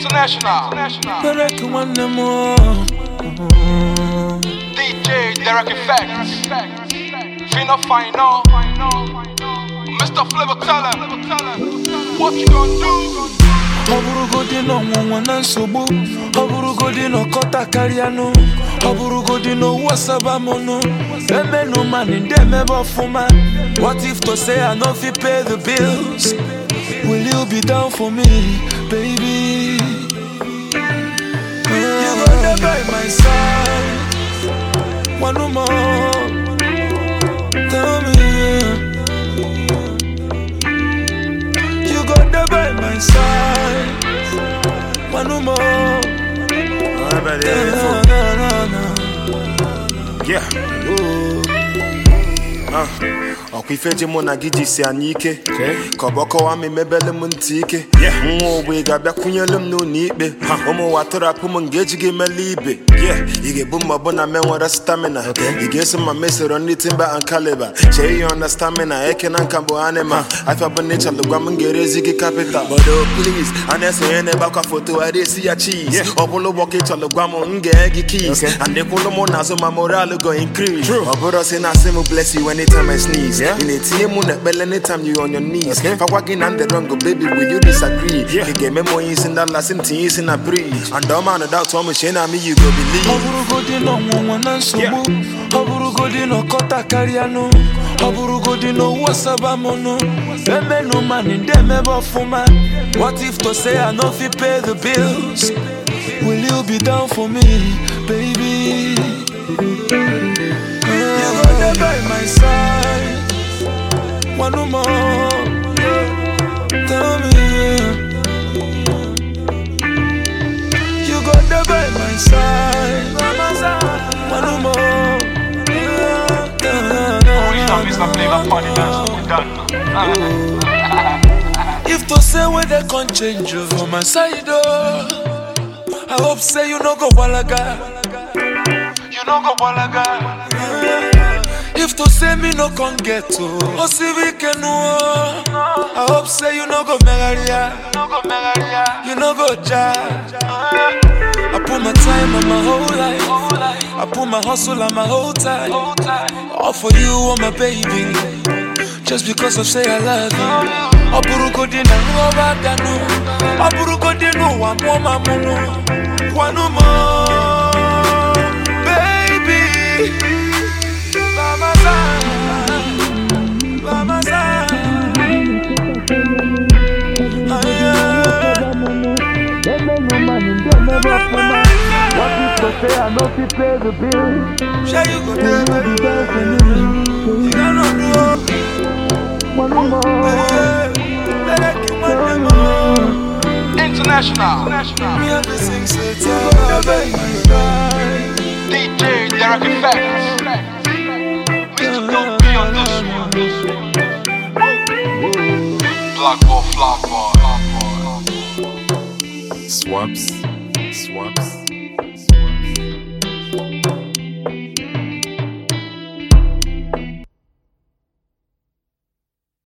International. Derek nwanne m o. DJ Derek Effects. Fino Final. Mr. Flavor tell him. What you gonna do? ọ bụrụgodị na ọnwụnwa na nsogbu ọ bụrụgodị na ọkọta karịanụ ọ bụrụgodị na owu asabamonụ emenụ mani ndị emebe ọfụma what if to say i no fit pay the bills will you be down for me baby you go dey by my side one more tell me You go there by my side. One more. Alright, Na, yeah. na, na, na. Yeah. Ah, ọkwa ife ji mụ na gị jisi anyị ike ka ọ bụ ọkọwa m emebele m ntị ike nwa ogbe ga-abịakwunyelu m n'ụlọ ikpe ụmụ ụwa tụrapụ m nga eji gị mele ibe Yeah, ị ga-ebu m ọbụna me nwere stamina ị ga-eso ma mesoro ndị timba and caliber chee ihe ọ na stamina eke na nka bụ anima afịa bụ na ịchalụ gwa m ga-erezi gị kapital but oh please a na-esonye na-egbakwa foto a esi ya cheese ọ bụrụ ụgbọ ka ịchọlụ gwa m m ga-e gị keys and ịkwụlụ m n'azụ ma moral go increase ọ bụrụ si na asị m bless you anytime I sneeze ị na-etinye mụ na ekpele anytime you on your knees fakwa gị na ndị wrong baby will you disagree ị ga-eme m onye isi ndị lasị m tinye isi na bridge and ọma na doubt ọmụ chie na me you go ọ believe bụrụgodị na ọnwụnwa na nsogbu ọ bụrụgodị na ọkọta karịanụ ọ bụrụgodị na owu asabamonụ emenụ mani ndị emebe ọfụma what if to say i no fit pay the bills will you be down for me baby you go there by my side one more tell me You go there by my side. One more. Original Mr. Flavor Funny Dance. We done. If to say where they can change you for my side, oh, I hope say you no go walaga. You know go balaga. If to say me no can get to, oh see we can oh. I hope say you no go megaria, No go megaria. you no go ja. I put my time and my whole life. I put my hustle and my whole time. Hold tight. All for you, oh my baby. Just because I say I love you. Ọ bụrụgodị na nghọba bịanụ Ọ bụrụgodị n'ụwa mụọ ma mụnụ Kwanụ m baby Lamasa Lamasa Shall you go there, baby? You cannot do International. Me have to sing so tired, baby. DJ Derek Effects. Mr. Don't be on this one. Black ball, flag ball. Swaps, swaps.